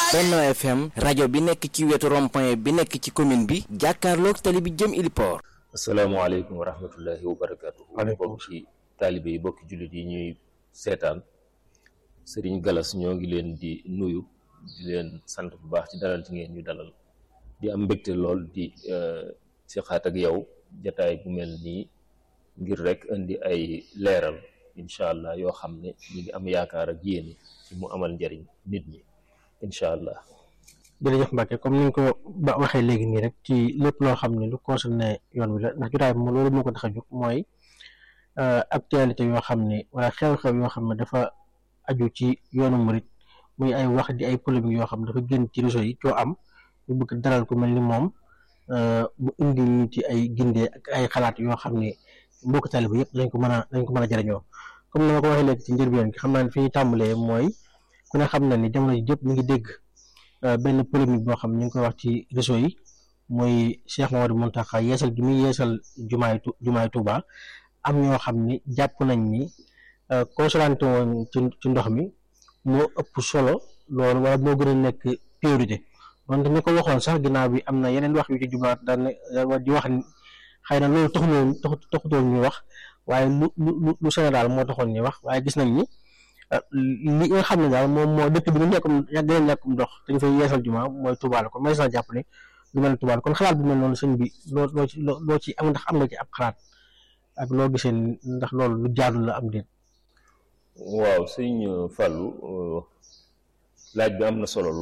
Benno FM rajo bi nekk ci wetu rond-point bi nekk ci commune bi jàkkaarloog tali bi jëm Iliport. asalaamaaleykum wa rahmatullahi wa barakaatu. waaleykum bokki taalibe yi bokki jullit yi ñuy seetaan Serigne Galas ñoo ngi leen di nuyu di leen sant bu baax ci dalal ci ngeen ñu dalal di am mbégte lool di si xaat ak yow jataay bu mel nii ngir rek indi ay leeral incha allah yoo xam ne ñu ngi am yaakaar ak yéen ci mu amal njariñ nit ñi incha allah. jërëjëf Mbacke comme ni nga ko ba waxee léegi nii rek ci lépp loo xam ne lu concerné yoon wi la ndax jotaay bi moom loolu moo ko tax a jóg mooy actualité yoo xam ne wala xew-xew yoo xam ne dafa aju ci yoonu murit muy ay wax di ay polémique yoo xam ne dafa génn ci réseau yi coo am bu bëgg dalal ku mel ni moom bu indi ñu ci ay gindee ak ay xalaat yoo xam ne mbokk taalibe yëpp dañ ko mën a dañ ko mën a jëriñoo comme ni ma ko waxee léegi ci njëlbeen gi xam naa ne fi ñu tàmbalee mooy ku ne xam na ni jamono ji jëpp ñu ngi dégg benn polémique boo xam ne ñu ngi koy wax ci réseau yi mooy Cheikh Mamadou Mountakha yeesal gi muy yeesal jumaay jumaay Touba am ñoo xam ni jàpp nañ ni consolante woon ci ci ndox mi moo ëpp solo loolu wala moo gën a nekk priorité donte ni ko waxoon sax ginnaaw bi am na yeneen wax yu ci jublaat daan di wax ni xëy na loolu taxuloon taxutoon ñu wax waaye lu lu lu Sénégal moo taxoon ñu wax waaye gis nañ ni li nga xam ne daal moom moo dëkk bi ñu nekkum yàgg leen ñàkkum ndox dañu fay yeesal juma mooy Touba la kon may sax jàpp ne lu mel ne Touba la kon xalaat bu mel noonu sëñ bi loo loo ci loo ci am ndax am nga ci ab xalaat ak loo gisee ndax loolu lu jaadu la am déet waaw sëñ Fallou laaj bi am na solo